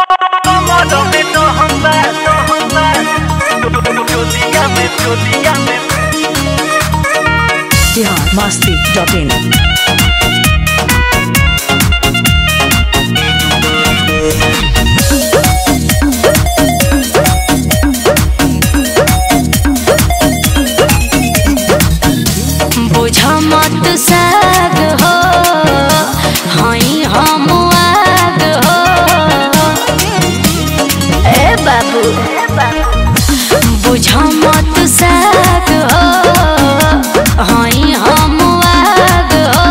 Cómodame, no jodas, no jodas. Dígame, dígame. Bihar Masti dot in बुझ मत साग हो हई हम आग हो ए बाबू बुझ मत साग हो हई हम आग हो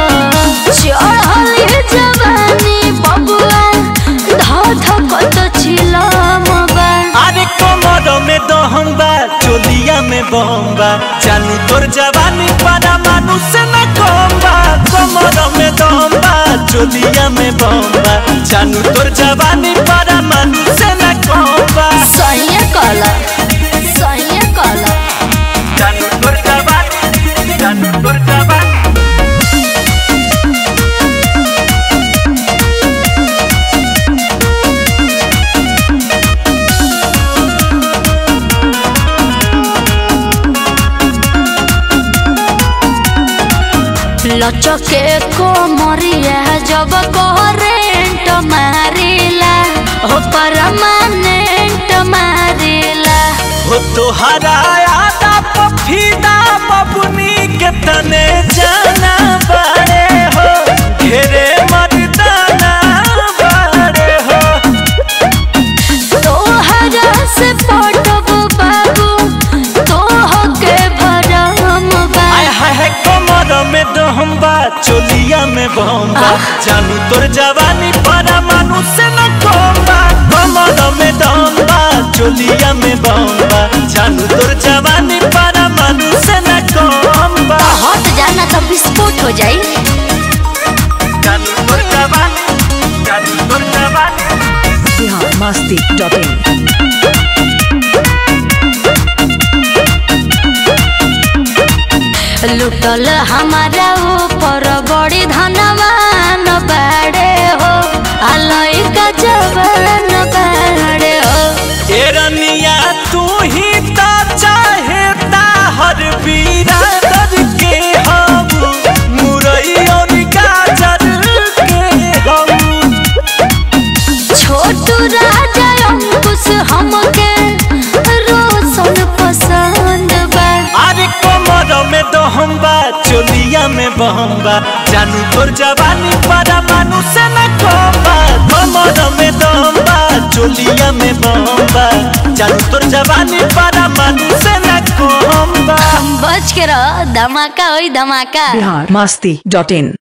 चढ़ल जवानी बबुआ ध धकत छिलम बा अरे कमर में दहम बा चोलिया में बम बा जानू तोर जवानी पारा मानुष न कम बा कमर में दहम बा चोलिया में बम बा जानू तोर जवानी पारा मानुष न कम बा सही कला सही कला जानू तोर जवानी जानू तोर जवानी लचके को मरिया जब करेंट मारिला हो परमानेंट मारिला हो तोहरा आदा पफीदा बबुनी के तने जाना बारे हो घेरे मर्दाना बारे हो तोहरा से पटब बाबू तोह के भरम बा आय हाय हाय कमर में दहम बा चोलिया में बम बा जानू तोर जवानी पारा मानुष न कम बा कमर में दहम बा चोलिया में बम बा जानू तोर जवानी पारा मानुष न कम बा हट जाना तो विस्फोट हो जाई जानू तोर जवानी जानू तोर जवानी बिहार मस्ती डॉट इन लुटल हमारा ऊपर बड़ी धनवान बाड़े हो अलई का जवान बाड़े हो एरनिया तू ही ता चाहे ता हर बीरादर के हम मुरई और गाजर के हम छोटू राजा अंकुश हमके रोशन पसंद बा अरे कमर में दहम बा चोलिया में बहम बा जानू तोर जवानी पारा मानुष न कम बा कमर में दहम बा चोलिया में बहम बा जानू तोर जवानी पारा मानुष न कम बा बच के रह धमाका होई धमाका बिहार मस्ती डॉट इन